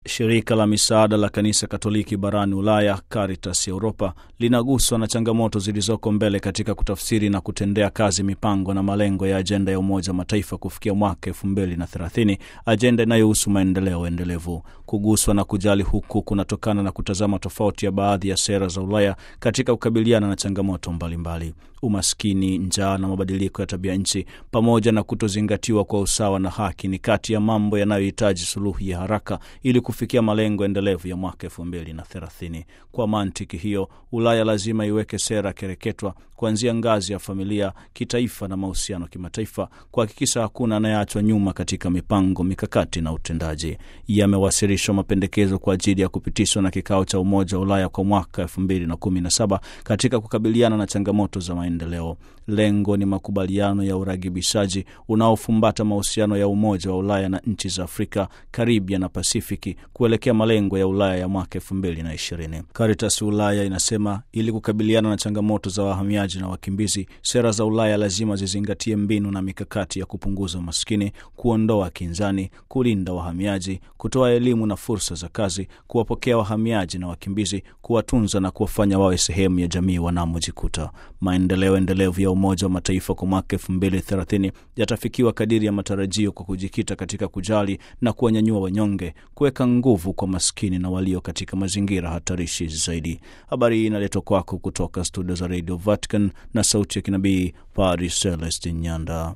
Shirika la misaada la kanisa Katoliki barani Ulaya, Caritas Europa, linaguswa na changamoto zilizoko mbele katika kutafsiri na kutendea kazi mipango na malengo ya ajenda ya Umoja wa Mataifa kufikia mwaka elfu mbili na thelathini, ajenda inayohusu maendeleo endelevu. Kuguswa na kujali huku kunatokana na kutazama tofauti ya baadhi ya sera za Ulaya katika kukabiliana na changamoto mbalimbali mbali. Umaskini, njaa na mabadiliko ya tabia nchi pamoja na kutozingatiwa kwa usawa na haki ni kati ya mambo yanayohitaji suluhu ya haraka ili kufikia malengo endelevu ya mwaka elfu mbili na thelathini. Kwa mantiki hiyo, Ulaya lazima iweke sera kereketwa kuanzia ngazi ya familia, kitaifa na mahusiano kimataifa, kuhakikisha hakuna anayeachwa nyuma katika mipango, mikakati na utendaji. Yamewasilishwa mapendekezo kwa ajili ya kupitishwa na kikao cha Umoja wa Ulaya kwa mwaka elfu mbili na kumi na saba katika kukabiliana na changamoto za maendeleo. Lengo ni makubaliano ya uragibishaji unaofumbata mahusiano ya Umoja wa Ulaya na nchi za Afrika, Karibia na Pasifiki kuelekea malengo ya Ulaya ya mwaka elfu mbili na ishirini. Caritas Ulaya inasema ili kukabiliana na changamoto za wahamiaji na wakimbizi, sera za Ulaya lazima zizingatie mbinu na mikakati ya kupunguza umaskini, kuondoa kinzani, kulinda wahamiaji, kutoa elimu na fursa za kazi, kuwapokea wahamiaji na wakimbizi, kuwatunza na kuwafanya wawe sehemu ya jamii wanamojikuta. Maendeleo endelevu ya Umoja wa Mataifa kwa mwaka elfu mbili thelathini yatafikiwa kadiri ya matarajio kwa kujikita katika kujali na kuwanyanyua wanyonge, kuweka nguvu kwa maskini na walio katika mazingira hatarishi zaidi. Habari hii inaletwa kwako kutoka studio za Radio Vatican na sauti ya kinabii Padri Celestin Nyanda.